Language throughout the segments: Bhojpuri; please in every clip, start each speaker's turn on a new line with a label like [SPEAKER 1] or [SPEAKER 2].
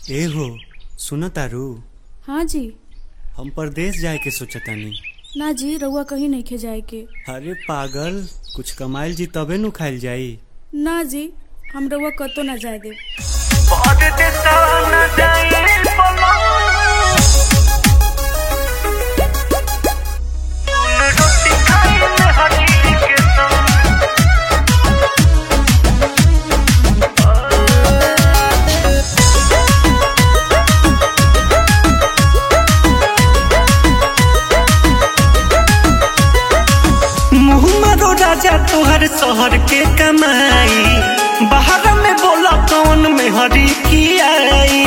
[SPEAKER 1] ए हो सुन तारू
[SPEAKER 2] हाँ जी
[SPEAKER 1] हम परदेश जाए के सोचतानी
[SPEAKER 2] ना जी रउआ कहीं नहीं खे जाए के
[SPEAKER 1] अरे पागल कुछ कमाइल जी तबे नु खाइल जाई
[SPEAKER 2] ना जी हम रउआ कतो ना जाए दे
[SPEAKER 3] मुहम्मदो राजा तोहर शहर के कमाई बाहर में बोला कौन में हरी की आई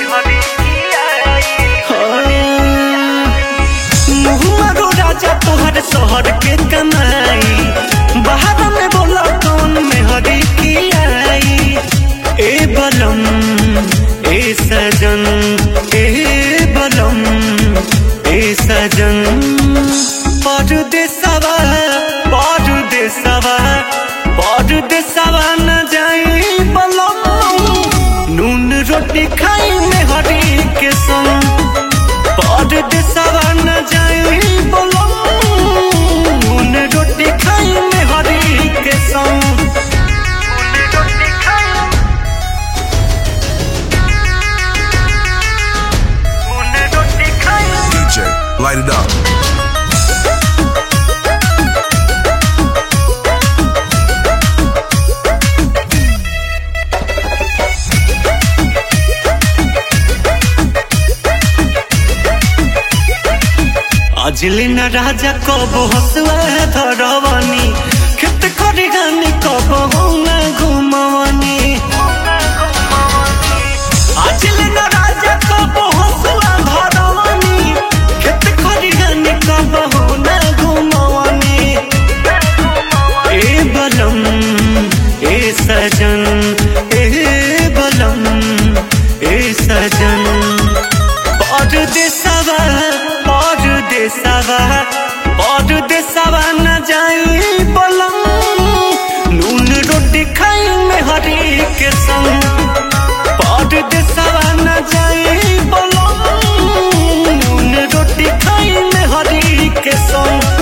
[SPEAKER 3] मुहम्मदो राजा तोहर शहर के कमाई बाहर में बोला कौन में हरी की आई ए बलम ए सजन ए बलम ए सजन परदेसवा परदेसवा परदेसवा न जाई बलम नून रोटी खाई में हरी के संग परदेसवा न जाई बलम नून रोटी खाई में हरी के संग
[SPEAKER 4] DJ, light it up.
[SPEAKER 3] अजले न राजा कब हसुआ धरवनी खेत करी गानी कब न घुमवनी अजले न राजा कब हसुआ धरवनी खेत करी गानी कब न घुमवनी ए बलम ए सजन ए बलम ए सजन परदेसवा परदेसवा परदेसवा न जाई बलम नून रोटी खाई में हरी के संग परदेसवा न जाई बलम नून रोटी खाई में हरी के संग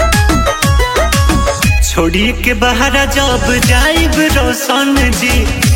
[SPEAKER 3] छोड़ी के बाहर जब जाइब रोशन जी